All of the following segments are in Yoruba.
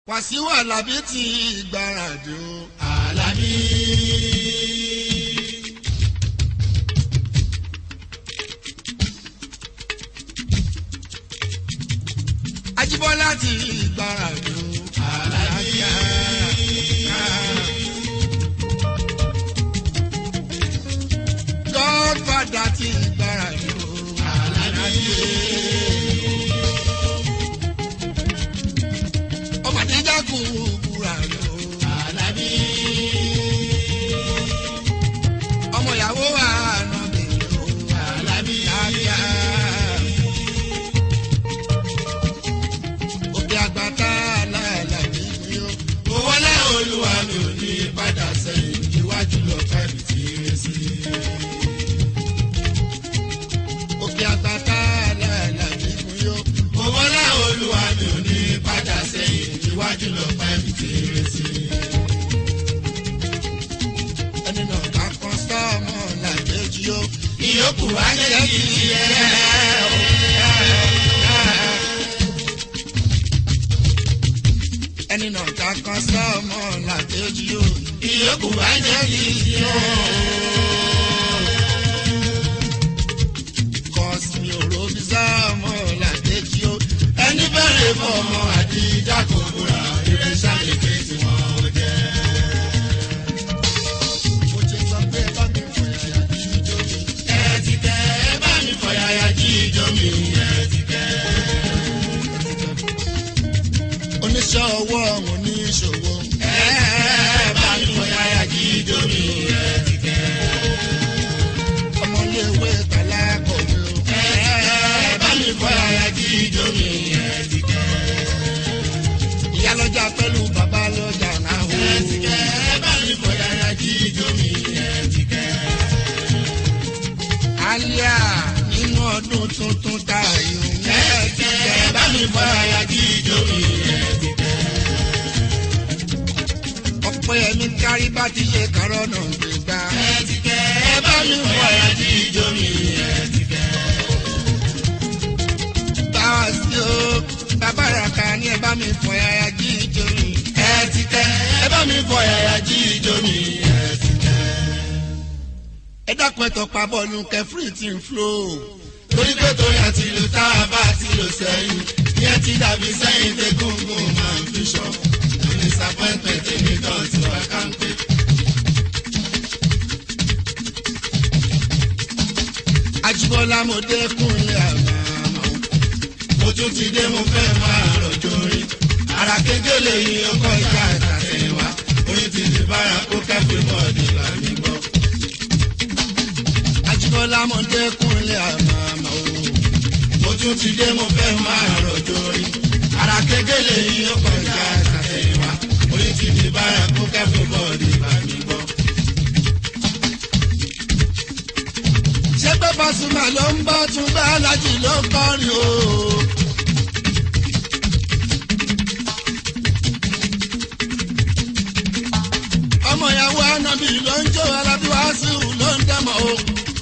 Wàsíù Àlàbí ti gbáradì o. Àlàbí. Ajíbọ́lá ti gbáradì o. Àlàbí. Godfather ti gbáradì o. Àlàbí. Ọmọdé jákù búra lọ. Àlàbí. Ọmọ ìyàwó wa nà bèrè o. Àlàbí. Àbíyá. Òkè àgbàtà làlàbí mi o. Owó lẹ́ olúwa mi ò ní padà sẹ́yìn iwájú lọ kábì tí rẹ̀ sí. Òkè àgbàtà làlàbí mi o. Owó lẹ́ olúwa mi ò ní padà sẹ́yìn iwájú lọ kábì tí rẹ̀ sí. Ẹni náà ká kan sọ́ọ̀mù làjẹ́jì o. Ìyókù wá jẹ́ kí ẹ o. Ẹni náà ká kan sọ́ọ̀mù làjẹ́jì o. Ìyókù wá jẹ́ kí ẹ o. Kọ́sì mi ò robi sọ́ọ̀mù làjẹ́jì o. Ẹni bẹ̀rẹ̀ fọmọ àdìjà kò múra eré sálẹ̀kẹ́ tí wọ́n jẹ́. Mo ti sọ pé bá mi fò yàyà kí ijó mi. Ẹ ti kẹ́ ẹ bá mi fọyàyà jí ijó mi ẹ ti kẹ́. Oníṣẹ́ ọwọ́ oníṣòwò. Ẹ bá mi fọyàyà jí ijó mi ẹ ti kẹ́. Ọmọléèwé tàlá kọ̀wé o. Ẹ bá mi fọyàyà jí ijó mi ẹ ti kẹ́. Ìyálọ́jà pẹ̀lú bàbá lọ́jà náà o. Ẹ ti kẹ́ ẹ bá mi fọyàyà jí ijó mi ẹ ti kẹ́. Àlíà nínú ọdún tuntun tá a yòó. Ẹ ti kẹ́ ẹ bá mi fọyàyà jí ijó mi ẹ ti kẹ́. Ọ̀pọ̀ ẹ̀mí kárí bá ti ṣe kárọ̀ náà gbégbá. Ẹ ti kẹ́ ẹ bá mi fọyàyà jí ijó mi ẹ ti kẹ́. Báwa sí o, bàbá ràkà ní ẹ bá mi fọ yàyà jí ijó mi. Ẹ ti kẹ́ ẹ bá mi fọyàyà jí ijó mi ẹ ti kẹ́. Ẹ dákun ẹ̀tọ́ pa bọ́ọ̀lù kẹfìrì tí ń fúlò. torí pé torí àti ìlú tá a bá ti lò sẹ́yìn ìyẹn ti dàbí sẹ́yìn tẹ gúngún máa ń fi ṣọ́ no disappointment èmi kan ti wá kánpé. Ajíbọ́lá mo dé kúnlẹ̀ àmàmà. mo tún ti dé mo fẹ́ máa rọ̀jò rí ara kékeré yìí ó kọ́ ìka àtàtẹ̀wá orin ti di bára kó kẹ́fì bọ́ọ̀dì làmì gbọ́. Ajíbọ́lá mo dé kúnlẹ̀ àmàmà o. mo tún ti dé mo fẹ́ máa rọ̀jò rí ara kékeré yìí ó kọ́ ìka àtàtẹ̀wá orin ti di bára kó kẹ́fì bọ́ọ̀dì làmì gbọ́. Ṣé pé Pasuma ló ń bọ́ tún bá Alájì ló ń kọrin o? Ọmọ ìyàwó Ànábì ló ń jó Alábí Wàsíù ló ń dẹ́mọ̀ o.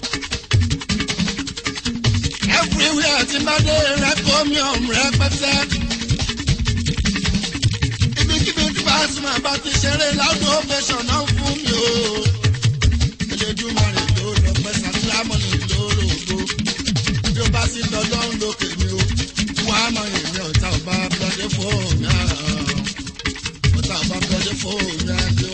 Everywhere ti bá dé rẹ́kọ̀míọ̀m rẹpẹtẹ. Ibikíbi tí Pasuma bá ti ṣeré láwùjọ ovation náà fún mi o. Elédùmarè ló lọ pẹ́ sàtìlámọ́nì lórògbò. Bí o bá sì dọ́dọ́ ń lókè mi o, wọ́n á mọ èmi ọ̀tá ọba bọ́dé fóònù àá. Ọ̀tá ọba bọ́dé fóònù àjò.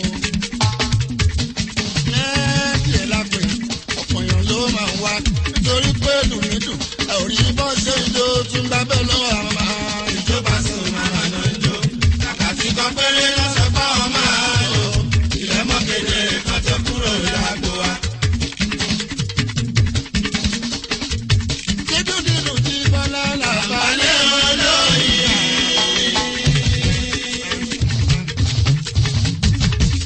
Lẹ́ẹ̀kì ẹ̀ lápè, ọ̀pọ̀ èèyàn ló máa ń wá. Nítorí pé dùnmídùn, ẹ ò rí bọ́ ṣe ń jó tún bá bẹ́ẹ̀ lọ́wọ́ àwọn máa. ìjọba sùn máa nà ń jó kàkà tí kan péré lọ́sọ̀ bá wọn máa lò ilẹ̀ mọ́kèdè kan tó kúrò lágbo wa. Dídùn dídùn tí Bọ́lá làbá lé. Balẹ̀ olóyè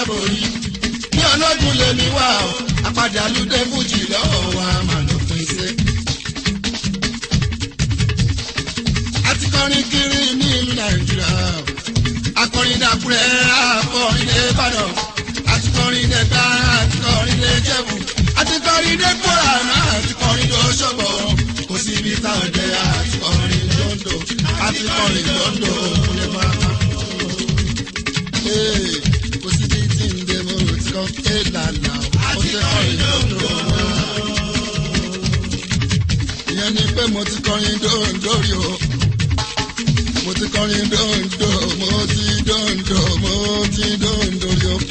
borí ní ọlọ́dún lèmi wà ó apàdé alúdé fújì lọ́wọ́ wa mà ló pín sí. àti kọrin kiri ní ìlú nàìjíríà akọrin dàkúrẹ́ akọrin lè bàdàn àti kọrin lè gbá àti kọrin lè jẹ̀bù àti kọrin lè kóra náà àti kọrin lè ṣọ́bọ̀ kò sí ibi táwọn jẹ àti kọrin lóńdó àti kọrin lóńdó lè bá a kò sí bí tí ń dé mo ti kọ́ ké lànà ó ti kọrin lóńdó ìyẹn ni pé mo ti kọrin lóńdó rí o mo ti kọrin dòńdò mo ti dòńdò mo ti dòńdò rí o.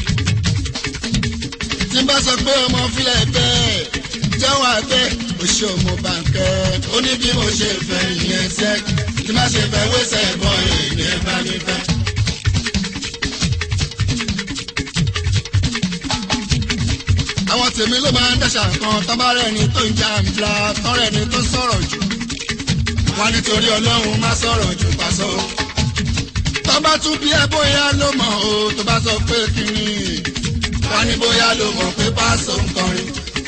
tí n bá sọ pé ọmọ filẹ̀ bẹ́ẹ̀ jẹ́wọ́ àgbẹ̀ oṣù mo bá ń kẹ́ ó ní bí mo ṣe fẹ́ ìyẹn sẹ́ tí má ṣe fẹ́ wẹ́sẹ̀ bọ́ ìyẹn bá mi fẹ́. àwọn tèmi ló máa ń dẹ́sà kan tọ́bárẹ̀ ni tó ń jà ń bla tọ́rẹ̀ ni tó sọ̀rọ̀ jù wá nítorí ọlọ́run má sọ̀rọ̀ jù pàṣọ. tó bá tún bí ẹ bóyá ló mọ̀ o tó bá sọ pé kíni wá ní bóyá ló mọ̀ pé pàṣọ ń kọrin.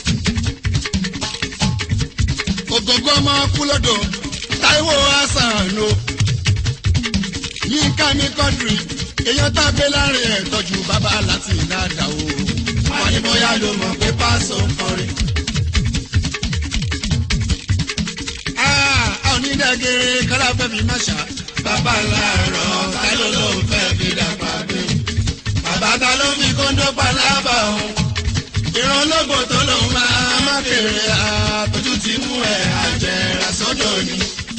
ògógó ọmọ kúlódò táíwò hasan o yínká ní kọ́ńtírì èèyàn tá a gbé láàrin ẹ̀ tọ́jú bàbá láti ìdáàdà o wá ní bóyá ló mọ̀ pé pàṣọ ń kọrin. onídàgẹ̀rẹ̀ kọ́lá fẹ́ fi má ṣá. bàbá làárọ̀ ta ló ló ń fẹ́ fi dàgbà gbé. bàbá ta ló fi kóńdó palábà òun. ìrànlọ́gbọ̀ tó lòun máa má kéré àtọ́jú ti mú ẹ̀ àjẹrà sọ́dọ̀ ni.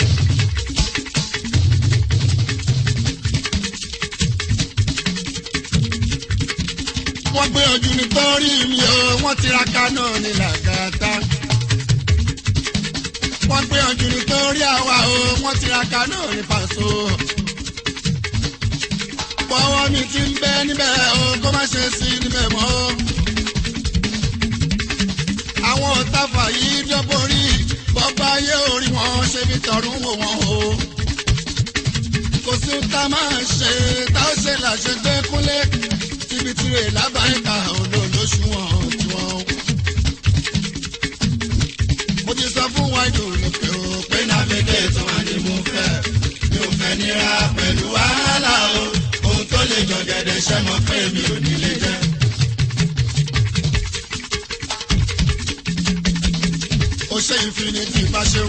wọ́n gbé ojú nítorí mi o wọ́n tiraka náà ní làgàtà wọ́n gbé ọjọ́ nítorí àwa o wọ́n tiraka náà ní pàṣọ. Bọ́wọ́ mi ti ń bẹ níbẹ̀ o kó má ṣe sí níbẹ̀ mọ́. Àwọn ọ̀tàfà yìí dọ́borí bọ́bá yé orí wọn ṣe fi tọ̀rún wò wọ́n o. Kò sí ta máa ṣe tá ó ṣe làṣẹ gbé kúnlé síbi tirè lábàáyíká olóòlóṣù wọn tiwọn mo ti sọ fún wa ìdòwò pé o pé nàfẹ́dẹ́ tó wà ní mo fẹ́ mi ò fẹ́ nira pẹ̀lú wàhálà o ohun tó lè jọ gẹ̀dẹ̀ ṣẹ́ mọ́ pé mi ò ní lè jẹ́. ó ṣe infinity bá ṣeun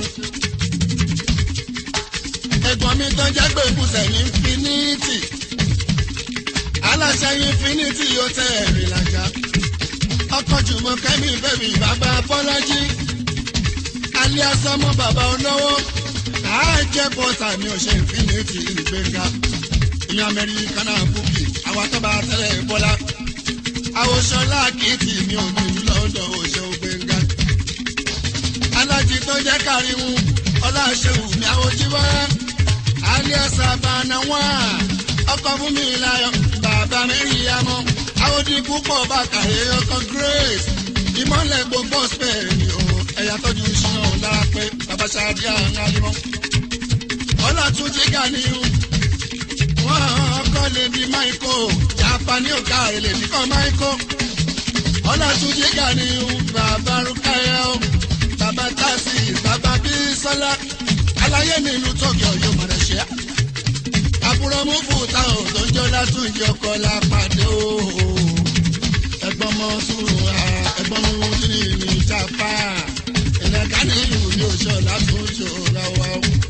ẹ̀gbọ́n mi tó jẹ́ pé kùsẹ̀ ní infinity aláṣẹ infinity yóò tẹ̀ ẹ̀rì làjà ọkọ̀ jùmọ̀ kẹ́mi bẹ́bí bàbá bọ́lájí alias ọmọ bàbá olówó àájẹ bọ́tà mi ò ṣe infinity ìgbéga ìyẹn amẹ́ríkánà búkì àwọn àtọ́ba tẹ́lẹ̀ bọ́lá àwòṣọlá kìtì mi ò ní lọ́dọ̀ òṣè ògbéga alájí tó jẹ́ káríwú ọláṣẹ́wù mi àwòjíwá alias abanawa ọkọ̀ fún mi láyọ̀ bàbá mẹ́rin yamọ́ àwòdìkú pọ̀ bàkàrẹ́ ọkọ̀ grace ìmọ̀lẹ̀ gbogbo spẹ̀ ni o ẹ̀yà tọ́jú ìṣúná lára pé bàbá ṣáàdì àwọn alimọ́. ọlọ́túnjì gàníyù wọ́n kọ́ lè di máìkó jàpáni òkà èlè nìkan máìkó. ọlọ́túnjì gàníyù bàbá rúkàyà o bàbá tásì bàbá bísọ́lá aláyé nílùú tọ́kì ọ̀yọ́ mọ̀rẹ́ṣẹ́. àbúrò mú fùtà ò tó ń jọ látúnjì ọkọ̀ lápàdé o ẹ̀gbọ́n mọ sùúrù ẹ̀gbọ́n mú ní ní japa ìlẹ̀ka ní ìlú yóò ṣọ látúnṣe lọ́wọ́.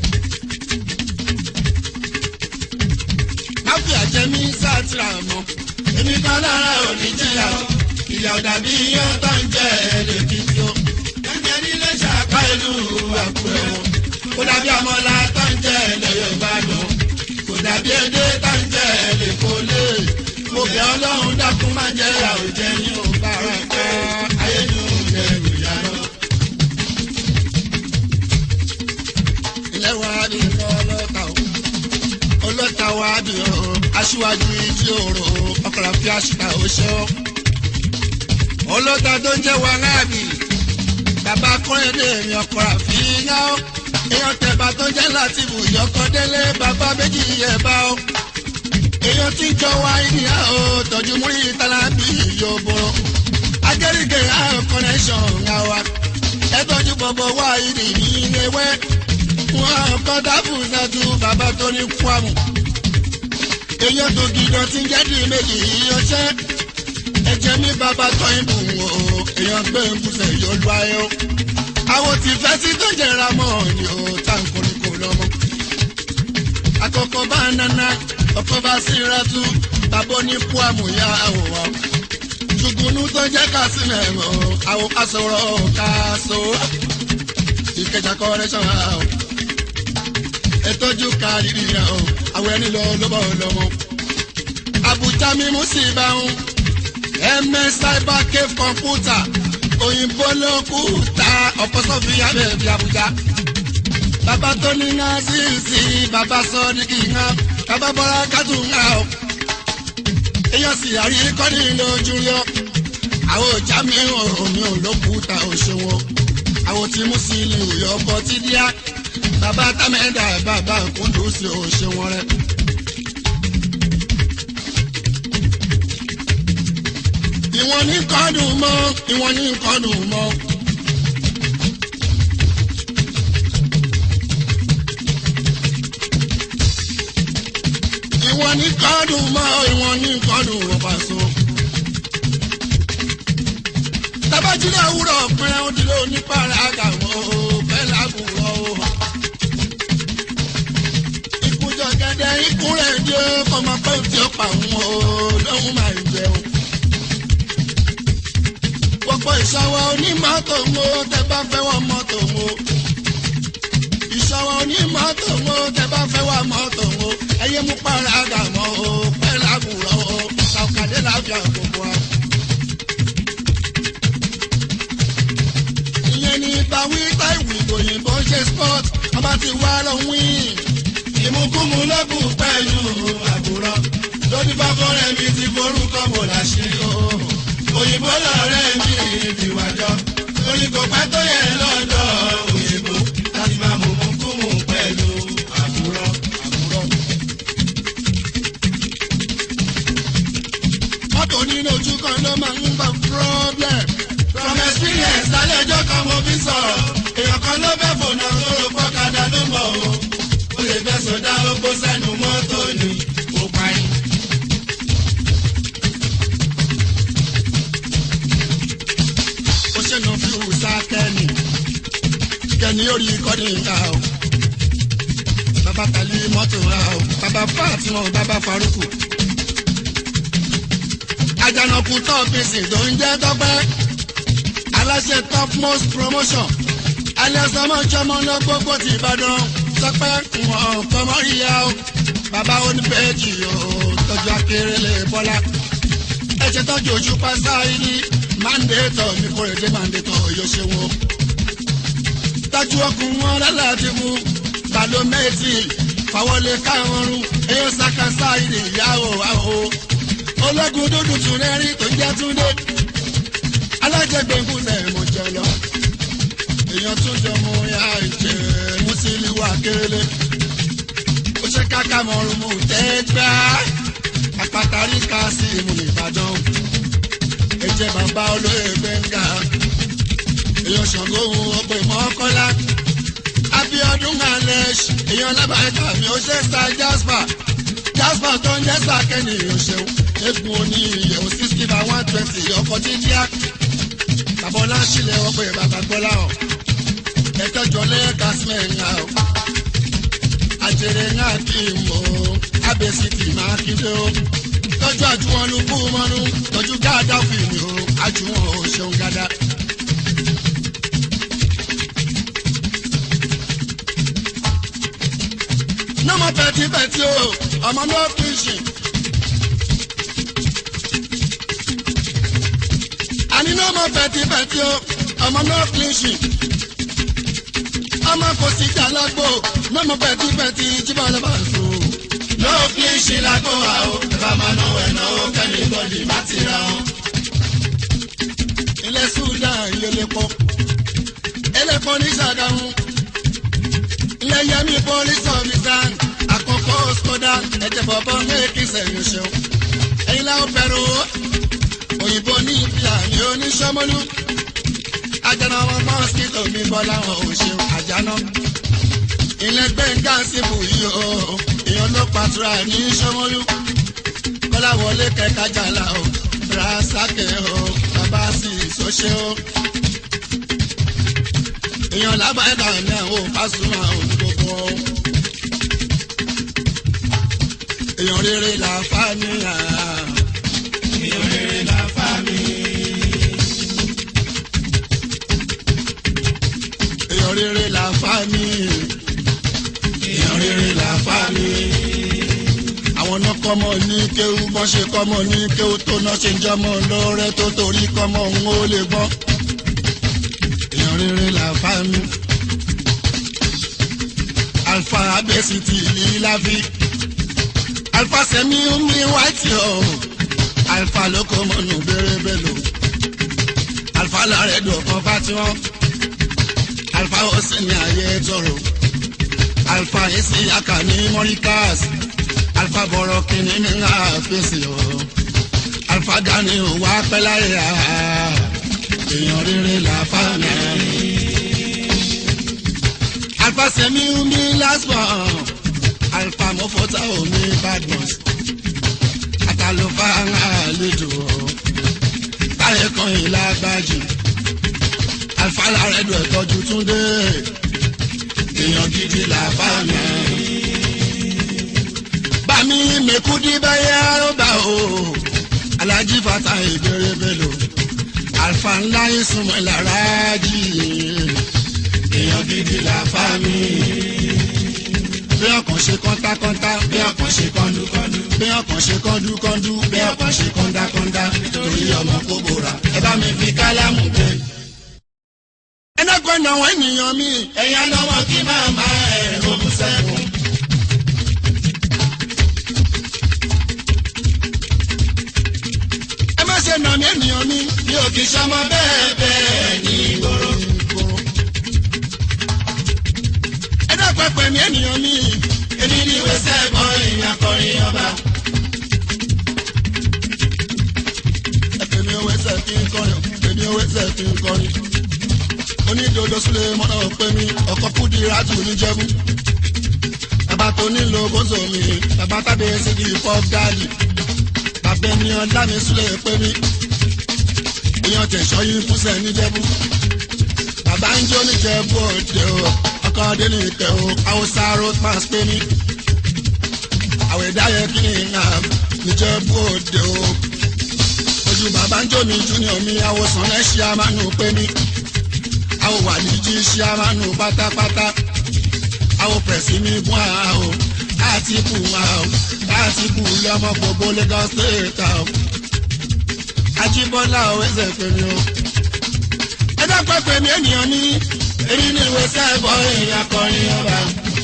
káfí àjẹmí sátìrà mọ́ èmi kan lára òní jìyà ìyá ọ̀dà bí yán tó ń jẹ́ ẹ̀ẹ́dẹ̀kìtì o. ẹ̀jẹ̀ nílé ṣàpá ìlú àkùrẹ́ wọn kó dàbí àmọ́lá tó ń jẹ́ ẹ̀lẹ́yọ̀ ìbàdàn kó dàbí èdè tó ń jẹ́ ẹ̀lẹ́kọ́lé mo bẹ̀ ọlọ́run dákun má jẹ́ àwùjẹ ní òǹkà rẹ̀ pẹ́ ayédùn ẹ̀rù ìyànà. ilé wa ni ọlọ́ta o ọlọ́ta wa ni o aṣíwájú ìdí òrò ọkọ̀rọ̀ fi àṣìkà ó ṣe ọ́. ọlọ́ta tó ń jẹ́ wa láàbì bàbá kọ́rẹ́dẹ́ mi ọkọ̀rọ̀ fi yá ọ́. èèyàn tẹ̀bà tó jẹ́ láti bù yọkọ̀ délé bàbá méjì yẹ̀ bá ọ́ èèyàn èèyàn tí jọ wá ìdíyà ó tọ́jú múrí tálábì yóò bọ̀rọ̀ agẹ́rìgẹ́ àwọn connection ń wa ẹ tọ́jú bọ̀bọ̀ wá ìdí ní ilé wẹ́ wọn kọ́ dábù nájú bàbá tó ní kwamù èèyàn tó gidan tí ń jẹ́dì méjì yíyanṣẹ́ ẹ̀jẹ̀ mi bàbá tọ́ ìbù wò ó èèyàn gbé ń bùsẹ̀ yóò lu ayé o àwọn tí fẹ́ sí tó jẹra mọ́ ni ó tá n kò ní kò lọ́mọ. àkọ́kọ́ bá nana ọkọ̀ bá síra tú tàbó ní kwamù yá àwòrán ṣùgbọ́n tó jẹ́ ká sí mẹ́rọ àwọn aṣọ̀rọ̀ ká so ìkẹjà kọ́rẹ́ṣọ̀ àwọn ètòjú káàdì rẹ̀ o àwọn ẹni lọ lọ́bọ̀ lọ́mọ. Àbújá mímú sí ìbáhùn ms cyber cave computer òyìnbó ló kú ta ọ̀pọ̀ sọ́fì abẹ́ bí Àbújá. Bàbá tó ní ńlá sí sí bàbá sọ ní kì í hàn bàbá bọ́lá kátó ńlá o. Èèyàn sì àrí kọ́ni lójú yọ. Àwọn ọjà mi ò mi ò ló kú ta òṣèwọ̀n. Àwọn tí mú sí ilé ìyọ̀ ọkọ̀ tí díá bàbá támẹ́dà bàbá kúndùn sí òṣè wọn rẹ. ìwọ̀n ní kọ́dùn mọ́ ìwọ̀n ní kọ́dùn mọ́. ìwọ̀n ní kọ́dùn mọ́ ìwọ̀n ní kọ́dùn wọ́n pàṣọ. tabajílẹ̀ òwúrọ̀ pẹ́rẹ́ ó dìde onípàrọ̀ àgàwọ̀ bẹ́ẹ̀ lágùnrọ̀ o. ìkújọ gẹ́gẹ́ ikú rẹ̀ dé kọ́mọ pé tí ó pa òun o lóhùn máa ń jẹun. gbogbo ìṣọwọ́ onímọ́tò mo tẹ bá fẹ́ wọ mọ́tò mo. ìṣọwọ́ onímọ́tò mo tẹ bá fẹ́ wọ mọ́tò mo. ẹyẹ mú pàrọ̀ àgàwọ̀ o bẹ́ẹ̀ lágùnrọ̀ o. kàkàdé láfíà gbogbo wa. ìyẹn ní báwí táìwì òyìnbó ṣe sport ọba ti wá lọ wíìn. ìmúkúmu lọ́gùn pẹ̀lú àbúrò lórí fáfọ́rẹ́ mi ti forúkọ mọ̀ láṣìírí o. òyìnbó lọ́rẹ́ mi ìdìwájọ́ lórí kò pẹ́ tó yẹ lọ́dọ̀ òyìnbó láti máa mú múkúmu pẹ̀lú àbúrò àbúrò. mọ́tò nínú ojú kan ló máa ń gba problem. from experience lálẹ́ ọjọ́ kan mo fi sọ̀rọ̀ èèyàn kan ló bẹ́ fònà tó ro pọ́kadà ló mọ̀ o. ó lè fẹ́ sọdá ogbó sẹ́nu mọ́tò ni ó parí. ó ṣèlú fi wùsà kẹ́ni kẹ́ni ó rí kọ́ni ìta o. bàbá tàlí mọ́tò ra o bàbá fáàtìmọ̀ bàbá farúkù àjànàkú tọ́ọ̀fíìsì tó ń jẹ́ tọ́pẹ́ aláṣẹ top most promotion alẹ́sọmọ́sọmọ́ lọ gbogbo ti ìbàdàn tọ́pẹ́ wọn kọ́mọ́ ìyá o bàbá oníbẹ̀ẹ́jì o tọ́jú akérèlé bọ́lá ẹ̀jẹ̀ tọ́jú ojú pásá ìní mándéètọ̀ ní kórèdé mándéètọ̀ yóò ṣe wọn. tọ́jú ọkùnrin wọn lálàájú mu balomẹ́tì fàwọlé káwọn rún èyí sàkásá ìní ìyàwó àwọ̀ ológun dúdú tún rẹ́rìn tó jẹ́ túndé alájẹgbẹ̀ngùn náà mo jẹ lọ èèyàn tún jọ mọ ya ìjẹ mùsílì wà kéré ó ṣe káká mọ̀rún mú tẹ́gbà àpàtàrí ká sí ìmú ìbàdàn ẹ̀jẹ̀ bàbá olóyè gbẹ̀ngà èèyàn ṣàngó ohun ọgbẹ́ mọ́kọ́lá abiodun alex èèyàn lábàáyíká mi ó ṣe star jasper jasper tó ń jẹ́ sàkẹ́ni ìyọ̀ṣẹ́wó egun oní ìyẹ̀wò sixty by one twenty ọkọ̀ jíjíá bàbọ́lá sílẹ̀ ọgbẹ́ bàbá gbọ́lá ọ̀ ẹ̀tọ́jọ́ lẹ́ẹ̀ka sílẹ̀ ńlá ọ̀ àjèrè ńlá kì í mọ̀ ọ́ abẹ́sí kì í máa kíndé ọ́ tọ́jú àjùwọ̀n ló kú mọ́nú tọ́jú gáàdá fìmí ọ́ àjùwọ̀n ò ṣeun gádá. nọ́mọ̀ pẹ̀tipẹ̀ti o ọmọ náà kì í ṣe. àní náà mọ pẹ̀tipẹ̀ti o ọmọ náà kílíṣì ọmọ kò sí jà lágbo náà mọ pẹ̀tipẹ̀ti jíbọ̀ lọ́ba sùn. náà kílíṣì lágbo wa o bàbá máa ná ẹ̀ náà ó kẹ́mi bọ́dì má ti ra o. ilẹ̀ sudan ìyẹlẹ́pọ̀ ẹlẹ́pọ̀ ní sàdáhùn ilẹ̀ yẹmi police officer àkọ́kọ́ skoda ẹ̀jẹ̀ bọ̀bọ̀ méèkì sẹ̀yìn ṣeun ẹ̀yin láwọn fẹ́ràn o òyìnbó ní ìpìlà ní oníṣọ́mọ́lú ajana wọn mọ́síkítò mi bọ́ láwọn ò ṣeun àjánà ilé gbẹ̀ngà síbù yìí o èèyàn ló pàtura ní ṣọ́mọ́lú kọ́láwọlé kẹkájàlá o rasake o bàbá sì sọ́ṣẹ́ o èèyàn lábàáyé ní àwọn Pasuma o gbogbo o èèyàn rere là fà mí à èèyàn rere là fà mí. èèyàn rere là fà mí èèyàn rere là fà mí àwọn náà kọ́mọ ní kéwú bọ́n ṣe kọ́mọ ní kéwú tó náà ṣe ń jọmọ lọ́rẹ́ tó torí kọ́mọ òun ó lè gbọ́. èèyàn rere là fà mí. alfa abẹ́sìtì ní láfi. alfa sẹ́mi mi wáìtì ọ̀. alfa ló kọ́ mọ́nù bẹ́rẹ́bẹ́ lò. alfa làárẹ̀ dùn kan fátíwọ́n. alfa ó sì ní ayé tọrọ. alfa yìí sí aka ní mọ́ríkàsì alfa bọ̀rọ̀ kìíní ní ńlá fèsì o alfa gani o wá pẹ́ láyé a èèyàn rere là fà mí. alfa sẹ́mi mi last born alfa mọ́fọ́tà omi badmus àtàlùfà àlejò táyé kan yìí lágbájú alfa làrẹ́dọ̀ ẹ̀tọ́jú túndé èèyàn gidi là fà mí bami mekudi báyà rọ́bà o alhaji fata ìbéèrè bẹ́lò alfa ńlá ìsúnmọ́ lára jì èèyàn gidi la fa mi. bí ọkàn ṣe kọ́ńtákọ́ńtá bí ọkàn ṣe kọ́ńdúkọ́ńdú bí ọkàn ṣe kọ́ńdúkọ́ńdú bí ọkàn ṣe kọ́ńdákọ́ńdá nítorí ọmọ kó bora ẹ bá mi fi kálámù gbé. ẹnẹ́gbọ́n náà wọ́n ènìyàn mi ẹ̀yà lọ́wọ́ kí máa máa ẹ̀ lókun sẹ́kùn. ṣe nà mí ènìyàn mi mi ò kì í ṣọmọ bẹ́ẹ̀ bẹ́ẹ̀ ní ìgboro. ẹ dẹ́pẹ́ pẹ̀ mí ènìyàn mi èmi ní ìwé sẹ́ẹ̀bọ̀n ìyá kọrin ọba. èmi ò wẹ́sẹ̀ kí n kọrin èmi ò wẹ́sẹ̀ kí n kọrin. onídòdó súlẹ̀ mọ́nà pé mi ọkọ̀ kúdi rátù níjẹ̀bú. bàbá tó nílò bóso mi bàbá tábí sí di pop daddy abẹ ní ọlá mi súlẹ̀ pé mi èèyàn tẹ̀sọ́ yín fúnṣẹ́ níjẹ̀bú bàbá ń jó níjẹ̀bú òde o ọkọ̀ ọdẹ nìkẹ́ o haúsá road pass pé mi àwẹ̀dáyẹ kí ni ìhà níjẹ̀bú òde o ojú bàbá ń jó mi junior mi àwòsàn ẹ̀ ṣí amánu pé mi àwọ̀ wà ní jí ṣí amánu pátápátá àwọ̀ pẹ̀sì mi gún àwọn àtìkù àwọn àtìkù lọ́mọ gbogbo Lagos state àwọn. Ajíbọ́lá ò ẹsẹ̀ pèmí o. ẹ dápẹ́ pèmí ènìyàn ní èyí ní ìwé sẹ́ẹ̀bọ̀ èèyàn akọrin ọba.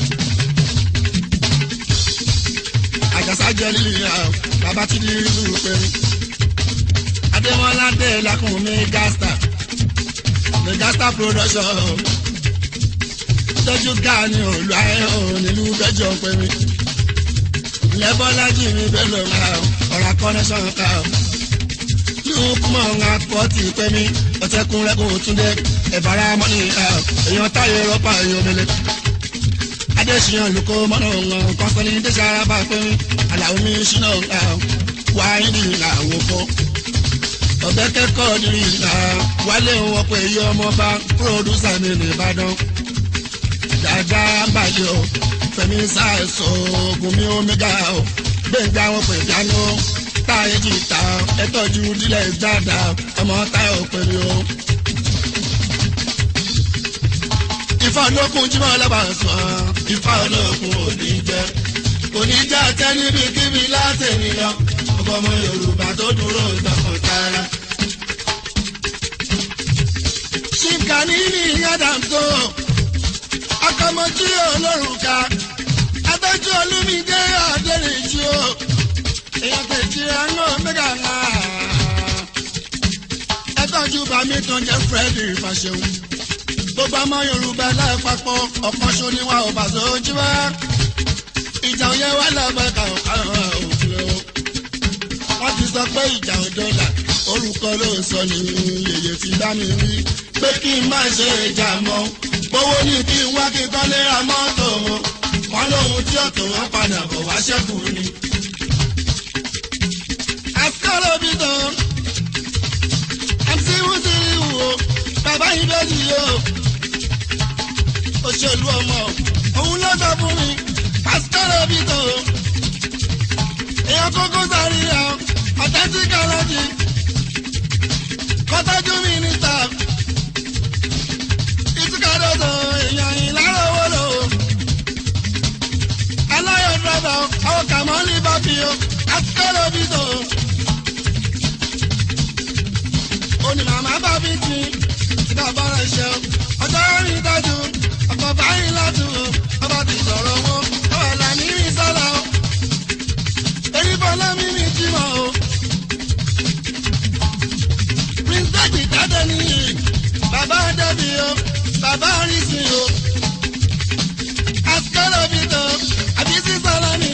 àjàsá jẹ́ lílì àwọn bàbá tí lílì lù pèmí. Adémọ́lá dé lakùn mi gasta mi gasta production tọ́jú gáàní òòlù ayé òun nílùú bẹ́jọ́ pèmí lẹ́bọ́lájì mi bẹ́ẹ̀ ló ń ra ọ̀rá kọ́nẹ́sọ̀n ká o. lùkùmọ̀ ń apọ̀tì pẹ́ mi ọ̀tẹ́kùn rẹ́kùn túndé ẹ̀bára mọ́nì èèyàn táyé rọ́pà èèyàn mẹ́lẹ̀. adéṣiyàn lùkọ́ mọ́nà ọ̀hún kọ́sọ́lì dẹ́sẹ̀ bá pẹ́ mi àlàó mi ṣínà wáyé ní àwọn fọ́. ọ̀bẹ kẹ́kọ̀ọ́ ní ìlà wálé wọn pé iye ọmọ bá púrọ̀dúsà mi ní Ìbàdàn. dáadáa bàjẹ́ o fẹmi ṣàìsàn oògùn mi omega o gbẹ̀ngà wọn pè jánu táyé jìtá ẹtọ́jú dílẹ̀ dáadáa ọmọ táyọ̀ pẹ̀lú o. ifá olókun jí máa lábàá sùn ifá olókun ò ní jẹ kò ní jẹ àtẹ níbi kíbi látẹ̀mí lọ ọkọ ọmọ Yorùbá tó dúró tọkàn tara. ṣìkànnì ní yàdàmtó akọmọjú olórùn ká abẹ́jú olúmídé adẹ́rìnjú o èèyàn kejì àánú mẹ́gà ńlá ẹtọ́jú bàmí tó ń jẹ́ fúrẹ́dì fàṣẹ̀wò gbogbo ọmọ yorùbá lápapọ̀ ọ̀kan ṣo ni wọn ò bá sójú wá ìjà èèyàn yẹn wá lọ́bẹ̀ kàwọn kàwọn òfin o. wọ́n ti sọ pé ìjà ò dọ́là orúkọ ló sọ ní yèyé ti bá mi rí pé kí n má ṣe ìjà mọ́ gbowó ní kí n wá kí n kọ́lé ra mọ́tò wọn wọn lóhun tí ọ̀tọ̀ wọn padà bọ̀ wá ṣẹ́kù ni. àṣìkò bí tán mc wúsírí wò bàbá yìí bẹ́ẹ̀ ni yóò òṣèlú ọmọ òun ló sọ fún mi àṣìkò bí tán èèyàn kókó sáré ya authentic allergy kọ́tọ́jú mínísítà ìtúkàdọ́tọ̀ èèyàn ìlàrọ̀wọ́ lò aláyọ̀ dọ́bà àwọn kàmọ́lì bá fi o àtikọ́lọ́ bí tó. òní màmá bá fi ti tí bàbá rẹ̀ ṣe o ọjọ́ rìn dájú ọ̀pọ̀ báyìí látù o ọba ti sọ̀rọ̀ wọn ọ̀rọ̀ là ní rí sọ́la o. èyí bọ́lá mi ní jímọ̀ o. píríncẹ́sì jáde nìyí bàbá débi o bàbá rí sí o. àtikọ́lọ́ bí tó àbí sísọ́lá ni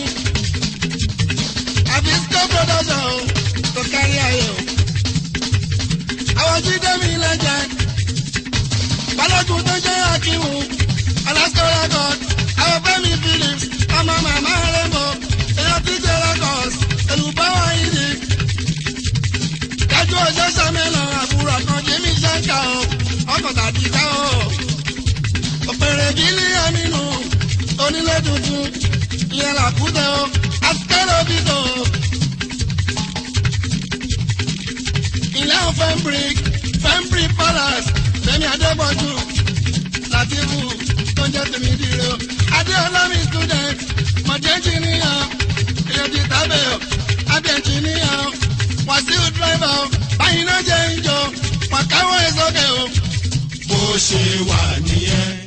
àbí sco production o tó kárí ayé o. àwọn jíde mi lẹ́jẹ̀ balógun tó jẹ́ akíwù alaska record àwọn fẹ́mi phillips ọmọ màmá rẹ́mọ èèyàn tí jẹ́ records olùbáwá ìdí. dájú ọjọ́ sàmẹ́lọ àbúrò kan jimmy shanka o ọkọ̀ tàbí ká o. òpèrè bílí aminu onílé tuntun ìyẹn làkútẹ o àtikẹ́rọ̀ bíbọ̀ o. ilé ọ̀ fẹ́mbrik fẹ́mbrik palace fẹ́mi adébọ̀jú látìbù tó ń jẹ́ tèmi dire o. adéọlámi student mọ̀jẹ́ engineer èyí tábẹ̀ o abẹ́ engineer wàsíù driver o báyìí náà jẹ́ ìjọ wàkáwọ́ ẹ̀ sókè o. bó ṣe wà nìyẹn.